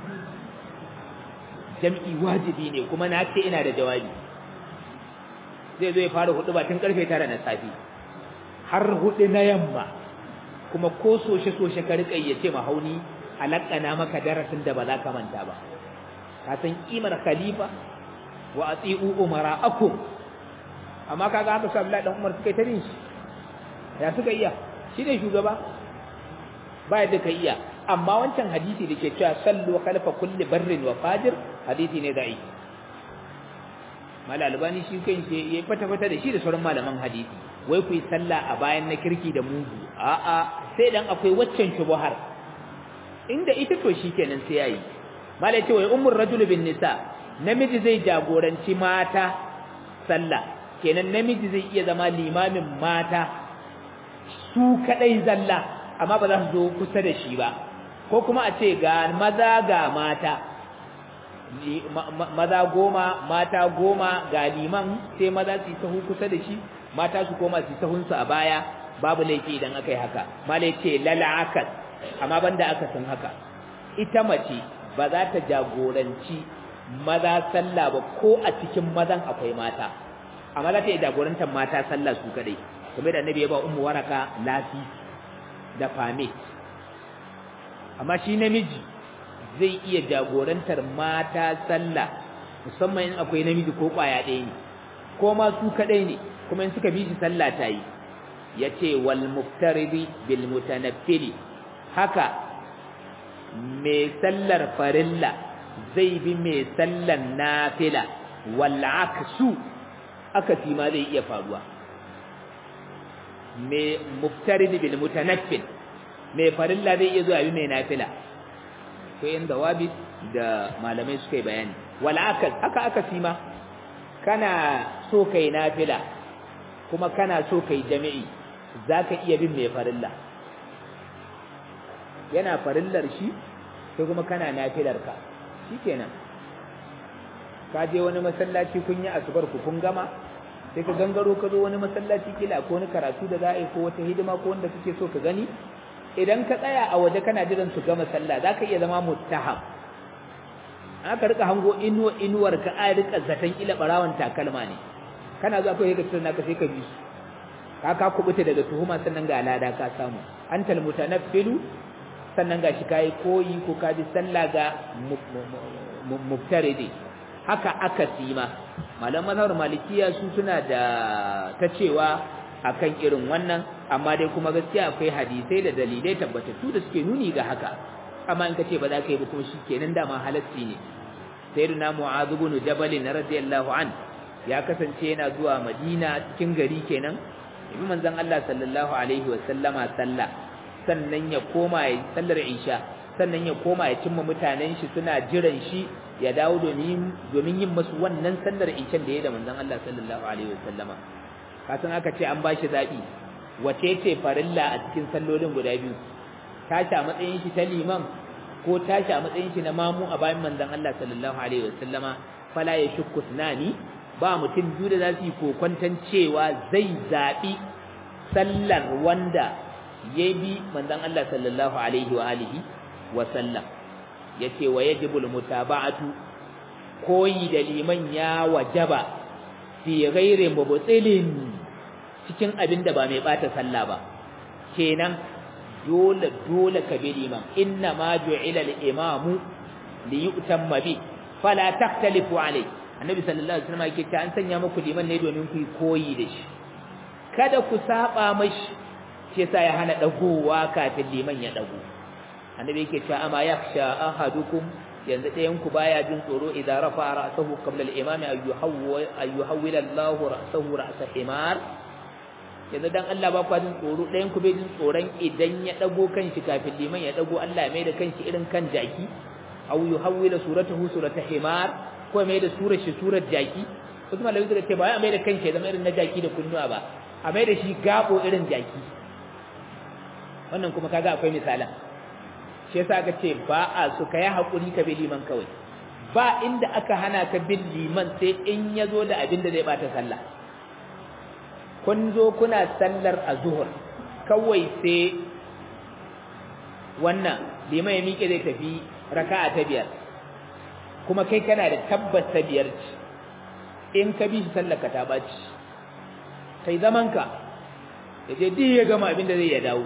jam'i wajibi ne kuma na ce ina da jawabi zai zo ya fara hudu ba tun karfe tara na safi har hudu na yamma kuma ko soshe-soshe ka riƙa ya ce mahauni alaƙana maka darasin da ba za ka manta ba ka san kimar khalifa wa ati'u umara akum amma kaga haka su Abdullahi dan Umar suka yi ta bin shi ya suka iya shi ne shugaba ba yadda ka iya amma wancan hadisi da ke cewa sallu khalfa kulli barrin wa fajir hadisi ne da'i mala albani shi kan shi ya fata fata da shi da sauran malaman hadisi wai ku yi sallah a bayan na kirki da mugu a'a sai dan akwai waccan shubuhar inda ita to shikenan sai yayi mala ya ce wai ummur rajul bin nisa namiji zai jagoranci mata sallah kenan namiji zai iya zama limamin mata su kadai zalla amma ba za su zo kusa da shi ba ko kuma a ce ga maza ga mata maza goma mata goma ga liman sai maza su yi sahu kusa da shi mata su koma su yi sahunsu a baya babu laifi idan aka yi haka malai ce lala'akas amma banda aka san haka ita mace ba za ta jagoranci maza sallah ba ko a cikin mazan akwai mata amma za ta yi jagorantar mata sallah su kadai kamar da annabi ya ba ummu waraka lafi da fame amma shi namiji zai iya jagorantar mata sallah musamman in akwai namiji ko kwaya ɗaya ne ko ma su kadai ne kuma in suka bi shi sallah ta yi yace wal muftaridi bil mutanaffili haka mai sallar farilla zai bi mai sallar nafila wal aksu akasi ma zai iya faruwa mai muftarid bil mutanaffil mai farilla zai iya zuwa bi mai nafila to yin dawabi da malamai suka yi bayani wal akas haka akasi ma kana so kai nafila kuma kana so kai jami'i zaka iya bin mai farilla yana farillar shi sai kuma kana nafilar ka shikenan ka je wani masallaci kun yi asubar ku kun gama sai ka gangaro ka zo wani masallaci kila ko wani karatu da za a yi ko wata hidima ko wanda kake so ka gani idan ka tsaya a waje kana jiran su gama sallah zaka iya zama muttaham aka rika hango inuwa inuwar ka a rika zatan ila barawan takalma ne kana zuwa kai ka tsina ka sai ka bi su ka ka kubuta daga tuhuma sannan ga alada ka samu antal mutanaffilu sannan gashi kai koyi ko ka ji sallah ga mubtaridi haka aka sima malaman mazhabar malikiya su suna da ta cewa akan irin wannan amma dai kuma gaskiya akwai hadisai da dalilai tabbatattu da suke nuni ga haka amma in kace ba za ka yi ba kuma shikenan dama halacci ne sayyidina mu'adh ibn jabal radiyallahu an ya kasance yana zuwa madina cikin gari kenan ibi manzon Allah sallallahu alaihi wa sallama sallah sannan ya koma ya sallar isha sannan ya koma ya cimma mutanen shi suna jiran shi ya dawo domin domin yin musu wannan sallar ishan da ya da manzon Allah sallallahu alaihi wa sallama kasan aka ce an bashi zabi wace ce farilla a cikin sallolin guda biyu tashi a matsayin shi ta liman ko tashi a matsayin shi na mamu a bayan manzon Allah sallallahu alaihi wasallama fala ya shukku sunani ba mutum biyu da za su yi kokwantan cewa zai zabi sallar wanda ya bi manzon Allah sallallahu alaihi wa alihi wa sallam yace wa yajibul mutaba'atu koyi da liman ya wajaba fi ghairi mubtilin cikin abin da ba mai bata sallah ba kenan dole dole ka bi liman inna ma ju'ila al-imamu li yu'tamma bi fala takhtalifu alayhi annabi sallallahu alaihi wasallam yake ta an sanya muku liman ne domin ku koyi da shi kada ku saba mashi shi yasa ya hana dagowa kafin liman ya dago annabi yake cewa ama yakhsha ahadukum yanzu ɗayan ku baya jin tsoro idan rafa ra'sahu qabla al-imam ayyuhawwila Allahu ra'sahu ra'sa himar yanzu dan Allah ba kwa jin tsoro ɗayan ku bai jin tsoron idan ya dago kanshi kafin liman ya dago Allah mai da kanshi irin kan jaki aw yuhawwila suratahu surata himar ko mai da surar shi surar jaki wasu malamai suka ce ba ya mai da kanshi ya zama irin na jaki da kunnuwa ba a mai da shi gabo irin jaki wannan kuma kaga akwai misalan shi yasa aka ce ba a su kai hakuri ka bi liman kawai ba inda aka hana ka bin liman sai in ya zo da abin da zai bata sallah kun zo kuna sallar azhur kawai sai wannan liman ya miƙe zai tafi raka'a ta biyar kuma kai kana da tabbas ta biyar ce in ka bi shi sallar ka ta baci kai zaman ka ya je duk ya gama abin da zai ya dawo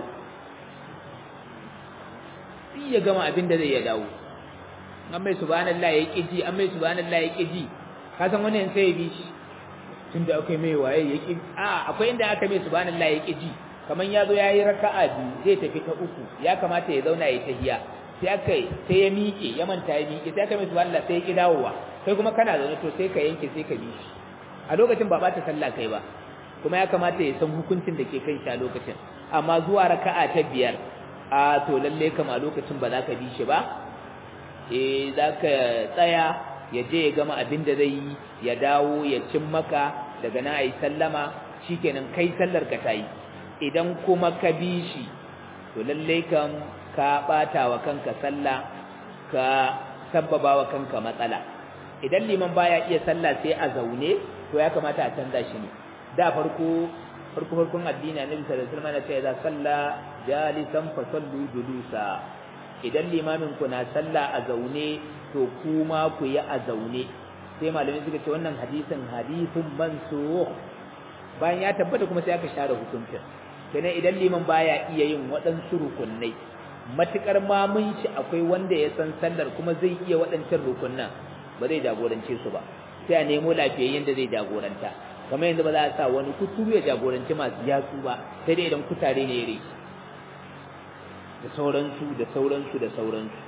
duk ya gama abin da zai ya dawo an mai subhanallah ya ƙi ji an mai subhanallah ya ƙi ji ka san wani sai ya bi shi tunda akwai mai waye ya ƙi a akwai inda aka mai subhanallah ya ƙi ji kaman ya zo ya yi raka'a biyu zai tafi ta uku ya kamata ya zauna ya tahiya sai aka sai ya miƙe ya manta ya miƙe sai aka mai subhanallah sai ya ƙi dawowa kai kuma kana zaune to sai ka yanke sai ka bi shi a lokacin ba ta sallah kai ba kuma ya kamata ya san hukuncin da ke kan shi a lokacin amma zuwa raka'a ta biyar a to lalle kam a lokacin ba za ka bi shi ba eh za ka tsaya ya je ya gama abin da zai yi ya dawo ya cin maka daga na ayi sallama shikenan kai sallar ka tayi idan kuma ka bi shi to lalle kam ka bata wa kanka sallah ka sabbaba wa kanka matsala idan liman baya iya sallah sai a zaune to ya kamata a canza shi ne da farko farko farkon addini annabi sallallahu alaihi wasallam ya ce idza salla jalisan fa sallu julusa idan limamin ku na sallah a zaune to kuma ku yi a zaune sai malamai suka ce wannan hadisin hadisin mansukh bayan ya tabbata kuma sai aka share hukuncin kenan idan liman baya iya yin waɗansu rukunnai matukar mamun shi akwai wanda ya san sallar kuma zai iya waɗancan rukunnan ba zai jagorance su ba sai a nemo lafiyayyen da zai jagoranta kamar yanzu ba za a sa wani kuturu ya jagoranci masu yatsu ba sai dai idan kutare ne ya da sauransu da sauransu da sauransu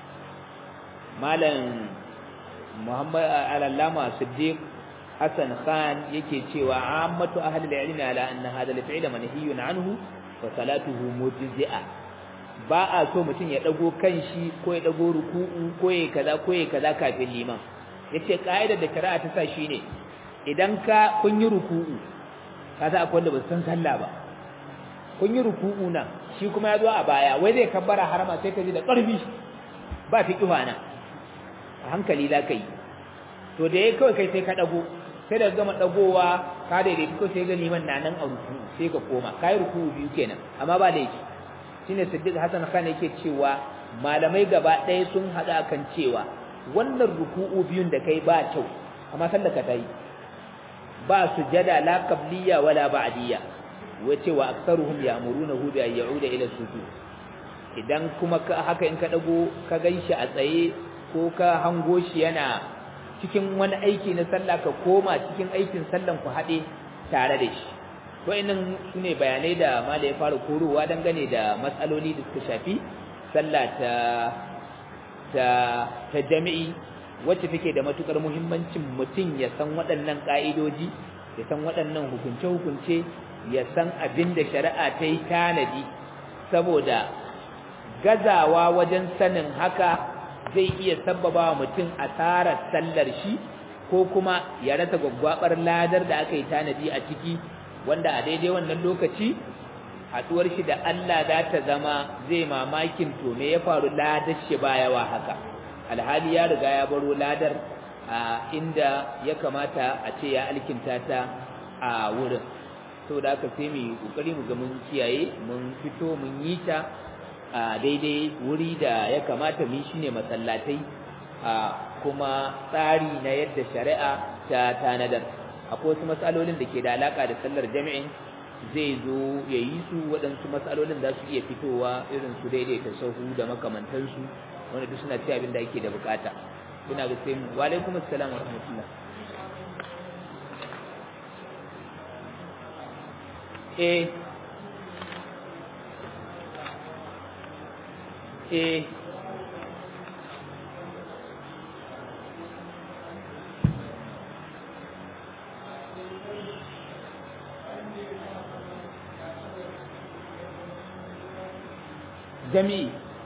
malam muhammad al-allama siddiq hasan khan yake cewa ammatu ahli al-ilmi ala anna hadha al-fi'l manhiyun anhu wa salatuhu mujzi'a ba a so mutum ya dago kanshi ko ya dago ruku'u ko ya kaza ko ya kaza kafin liman yace kaidar da shari'a ta sa shine idan ka kun yi ruku'u kaza akwai wanda ba san sallah ba kun yi ruku'u nan shi kuma ya zo a baya wai zai kabbara harama sai ka ji da ƙarfi ba fi kiwa nan a hankali za ka yi to da ya kawai kai sai ka ɗago sai da gama ɗagowa ka daidai ko sai ga liman na nan a ruku sai ka koma ka yi ruku biyu kenan amma ba laifi shine siddiq hasan khan yake cewa malamai gaba ɗaya sun haɗa kan cewa wannan ruku'u biyun da kai ba kyau amma sallar ka ta yi ba sujada la qabliya wala ba'diya wace wa aktsaruhum ya'murunahu bi an ya'uda ila sujud idan kuma haka in ka dago ka ganshi a tsaye ko ka hango shi yana cikin wani aiki na sallah ka koma cikin aikin sallan ku haɗe tare da shi wa'annan sune bayanai da mala ya fara korowa dangane da matsaloli da suka shafi sallah ta ta ta jami'i wacce take da matukar muhimmancin mutum ya san waɗannan ka'idoji ya san waɗannan hukunce-hukunce ya san abin da shari'a ta yi tanadi saboda gazawa wajen sanin haka zai iya sabbaba wa mutum asarar sallar shi ko kuma ya rasa gwaggwabar ladar da aka yi tanadi a ciki wanda a daidai wannan lokaci haɗuwar shi da Allah za ta zama zai mamakin to me ya faru ladar shi bayawa haka alhali ya riga ya baro ladar a inda ya kamata a ce ya alkinta ta a wurin saboda haka sai mu kokari mu ga mun kiyaye mun fito mun yi ta a daidai wuri da ya kamata mu shine masallatai a kuma tsari na yadda shari'a ta tanadar akwai wasu matsalolin da ke da alaka da sallar jami'in zai zo ya yi su waɗansu matsalolin za su iya fitowa irin su daidaita sahu da makamantansu wanda duk suna ci abin da ake da bukata ina ga sai mu wa alaikum assalam wa rahmatullah eh eh jami'i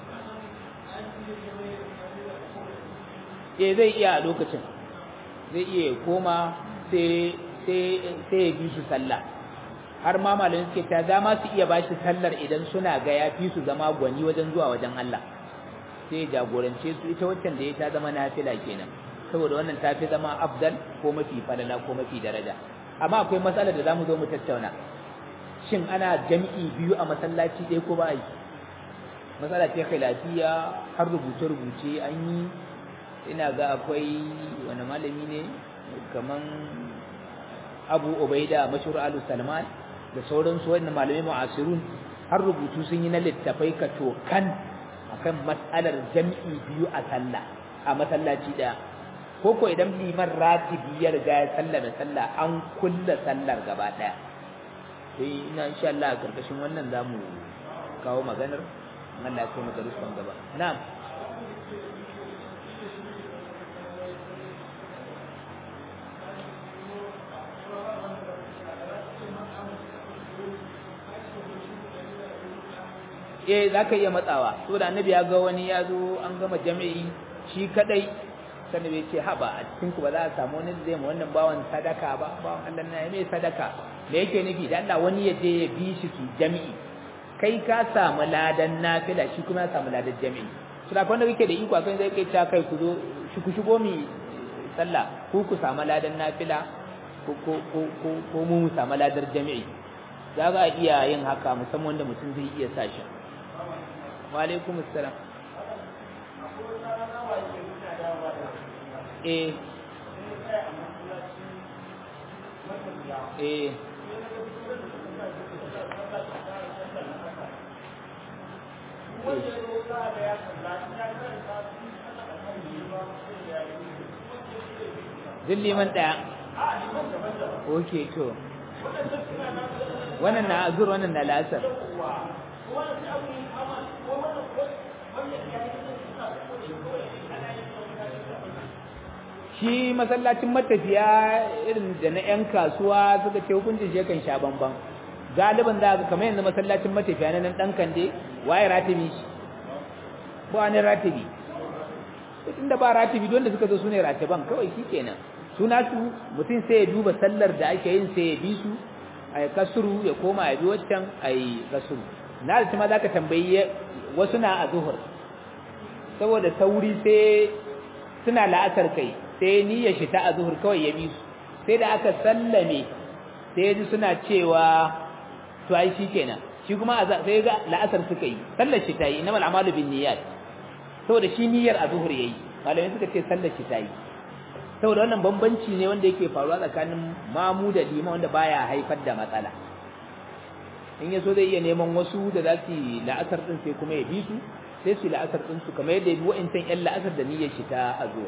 eh zai iya a lokacin zai iya koma sai sai ya bi su sallah har ma malamin suke ta za ma su iya ba shi sallar idan suna ga ya fi su zama gwani wajen zuwa wajen Allah sai ya jagorance su ita waccan da ya ta zama nafila kenan saboda wannan ta fi zama afdal ko mafi falala ko mafi daraja amma akwai matsalar da za mu zo mu tattauna shin ana jami'i biyu a masallaci ɗaya ko ba yi matsala ce khilafiya har rubuce-rubuce an yi ina ga akwai wani malami ne kaman abu ubaida mashhur alu salman da sauransu wannan malamai mu'asirun har rubutu sun yi na littafai ka tokan akan matsalar jam'i biyu a sallah a masallaci daya ko ko idan liman ratibi ya riga ya sallama sallah an kulla sallar gaba daya sai ina insha Allah a karkashin wannan zamu kawo maganar Allah ya kai mu darussan gaba na'am eh zaka iya matsawa saboda annabi ya ga wani ya zo an gama jami'i shi kadai sannan bai ce haba a cikin ku ba za a samu wani zai ma wannan bawan sadaka ba bawan Allah na mai sadaka da yake nufi da Allah wani ya je ya bi shi su jami'i kai ka samu ladan nafila shi kuma ya samu ladan jami'i su da wanda kake da iko akan zai kai ta kai ku zo shi ku shigo mi sallah ku ku samu ladan nafila ko ko ko ko mu samu ladan jami'i za ga iya yin haka musamman wanda mutum zai iya sa shi wa alaikum assalam eh eh Duk liman ɗaya. Ok, to. Wannan na azur, wannan na lasar. shi masallacin matafiya irin da na 'yan kasuwa suka ce hukuncin shi yakan sha bamban galiban za ka kamar yanzu masallacin matafiya na nan ɗan kande waye ratibi shi ko wani ratibi tun da ba ratibi don da suka zo su ne ratiban kawai shi kenan suna su mutum sai ya duba sallar da ake yin sai ya bi su a yi kasuru ya koma ya bi waccan a yi kasuru na da ma za ka tambayi wasu na a zuhur saboda sauri sai suna la'asar kai sai niyyar shi ta a zuhur kawai ya bi su sai da aka sallame sai ji suna cewa to ai shi kenan shi kuma sai ga la'asar suka yi sallar shi ta yi innamal a'malu bin niyyat saboda shi niyyar a zuhur yayi malamai suka ce sallar shi ta yi saboda wannan bambanci ne wanda yake faruwa tsakanin mamu da lima wanda baya haifar da matsala in yaso zai iya neman wasu da za su yi la'asar din sai kuma ya bi su sai su yi la'asar din su kamar yadda ya bi wa'incan yan la'asar da niyyar shi ta azuwa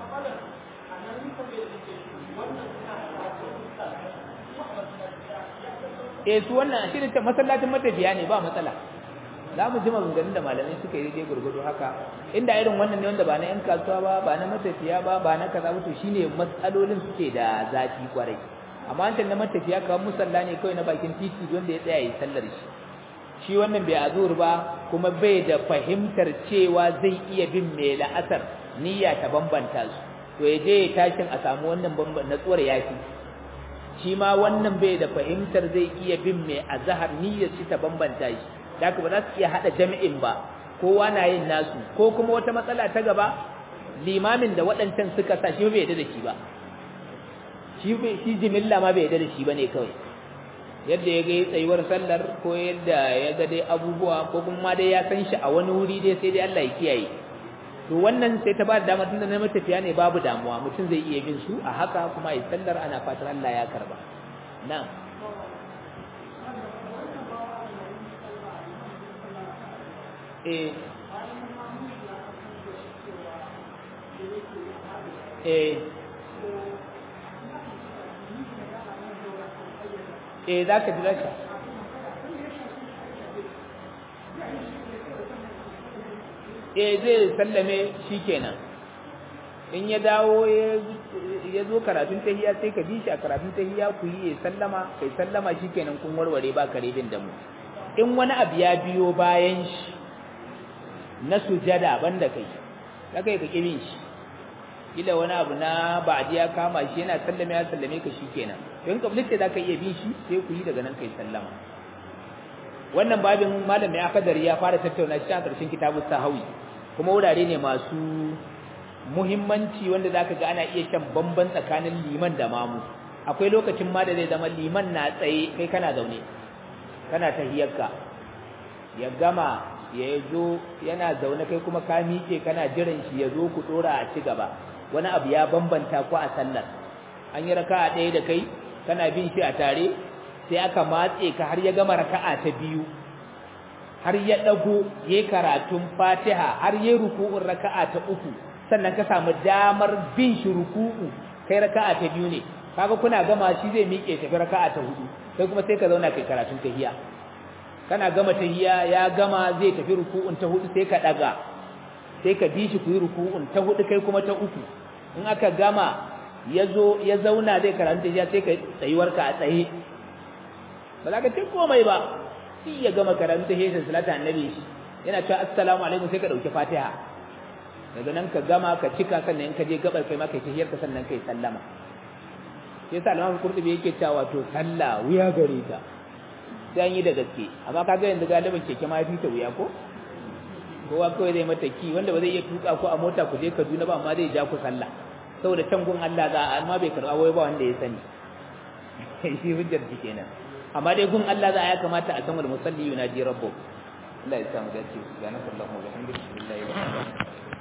eh su wannan shi ne masallacin matafiya ne ba matsala za mu ji maganganun da malamai suka yi daidai gurgudu haka inda irin wannan ne wanda ba na 'yan kasuwa ba ba na matafiya ba ba na kaza ba to shine matsalolin suke da zafi kwarai amma wancan na matafiya kawai musalla ne kawai na bakin titi wanda ya tsaya yi sallar shi shi wannan bai azur ba kuma bai da fahimtar cewa zai iya bin mai la'asar niyya ta bambanta su to ya je ya tashin a samu wannan natsuwar yafi shi ma wannan bai da fahimtar zai iya bin mai azhar niyyar shi ta bambanta shi da ba za su iya hada jami'in ba kowa na yin nasu ko kuma wata matsala ta gaba limamin da waɗancan suka sa shi bai yarda da shi ba shi shi jimilla ma bai yarda da shi bane kawai yadda ya ga tsayuwar sallar ko yadda ya ga dai abubuwa ko kuma dai ya san shi a wani wuri dai sai dai Allah ya kiyaye to wannan sai ta ba da dama tunda na matafiya ne babu damuwa mutum zai iya bin su a haka kuma ya sallar ana fatan Allah ya karba na'am eh eh eh za ka jira ka eh zai sallame shi kenan in ya dawo ya zo karatun tahiya sai ka bi shi a karatun tahiya ku yi ya sallama kai sallama shi kenan kun warware ba karebin da mu in wani abu ya biyo bayan shi na sujada banda kai kai ka kibin shi kila wani abu na ba'di ya kama shi yana sallame ya sallame ka shikenan to in kablit da zaka iya bin shi sai ku yi daga nan kai sallama wannan babin malami akadari ya fara tattauna shi a karshen kitabus sahawi kuma wurare ne masu muhimmanci wanda zaka ga ana iya shan bamban tsakanin liman da mamu akwai lokacin ma da zai zama liman na tsaye kai kana zaune kana tahiyarka ya gama ya zo yana zaune kai kuma ka miƙe kana jiran shi ya zo ku dora a ci gaba wani abu ya bambanta ku a sallar an yi raka'a ɗaya da kai kana bin shi a tare sai aka matse ka har ya gama raka'a ta biyu har ya dago ya karatun Fatiha har ya ruku'un raka'a ta uku sannan ka samu damar bin shi ruku'u kai raka'a ta biyu ne kaga kuna gama shi zai miƙe tafi raka'a ta hudu kai kuma sai ka zauna kai karatun tahiyya kana gama tahiyya ya gama zai tafi ruku'un ta hudu sai ka daga sai ka bi shi ku yi ruku'un ta hudu kai kuma ta uku in aka gama ya zo ya zauna zai karanta tahiyya sai ka tsayuwar ka a tsaye ba za ka ce komai ba sai ya gama karanta tahiyya salata annabi shi yana cewa assalamu alaikum sai ka dauki fatiha daga nan ka gama ka cika sannan in ka je gabar kai ma kai tahiyyar ka sannan kai sallama sai sa Imam Qurtubi yake cewa to sallah wuya gare ta sai an yi da gaske amma kaga yanzu galibin keke ma fi ta wuya ko kowa kawai zai mata ki wanda ba zai iya tuka ko a mota ku je Kaduna ba amma zai ja ku sallah saboda can gun Allah za a amma bai karɓa wai ba wanda ya sani shi hujjar shi kenan amma dai gun Allah za a ya kamata a san wal musalli yunaji rabbuh Allah ya samu dace subhanallahi wa bihamdihi la ilaha illa